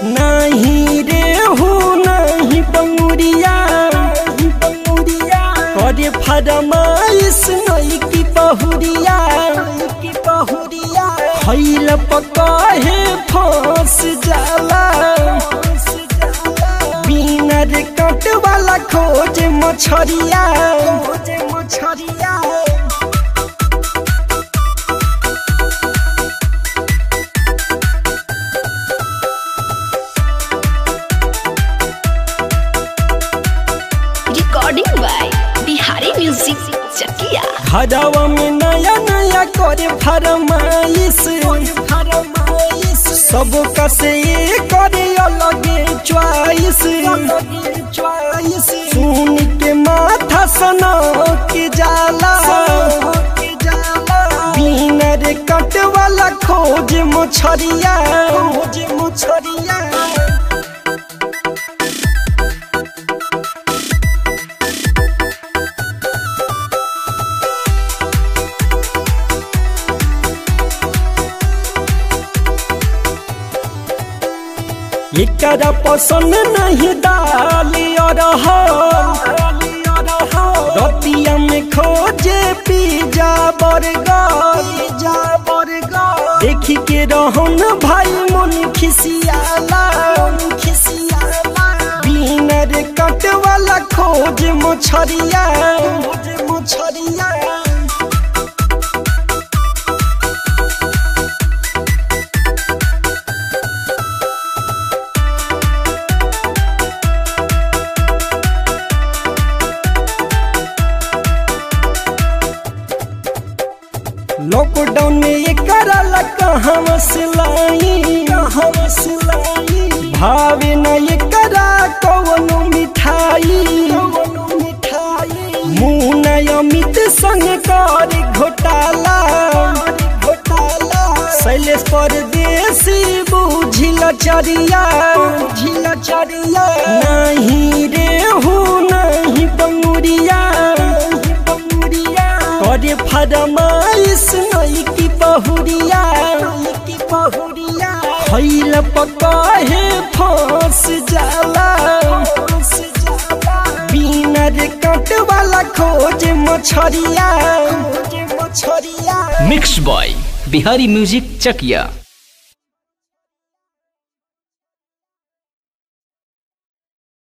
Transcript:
नहीं रे हो नहीं बंगुरिया करे फरमाइश नहीं की बहुरिया खैल पकाहे फांस जाला बिनर कट वाला खोज मछरिया खोज मछरिया recording by Bihari Music Chakia. घरवा में नया नया करे फरमाइश सब कसे करे अलगे च्वाइस सुन के माथा सना के जाला बिनर कट वाला खोज मछरिया खोज मछरिया एकरा पसंद नहीं डाली और रतिया में खोजे पिज्जा बर्गर देखी के रहन भाई मन खिसियाला बिनर कट वाला खोज मछरिया मछरिया लॉकडाउन में ये करला कहाँ सिलाई कहाँ सिलाई भावे न ये करा कवनो मिठाई कवनो मिठाई मुंह अमित संग कर घोटाला घोटाला शैलेश परदेसी बुझिला चरिया बुझिला चरिया नहीं रे हूँ नहीं बंगुरिया बंगुरिया करे फरमाइश नहीं की बहुरिया की बहुरिया खैल पकाहे फांस जाला बिनर कट वाला खोज मछरिया खोज मछरिया मिक्स बॉय बिहारी म्यूजिक चकिया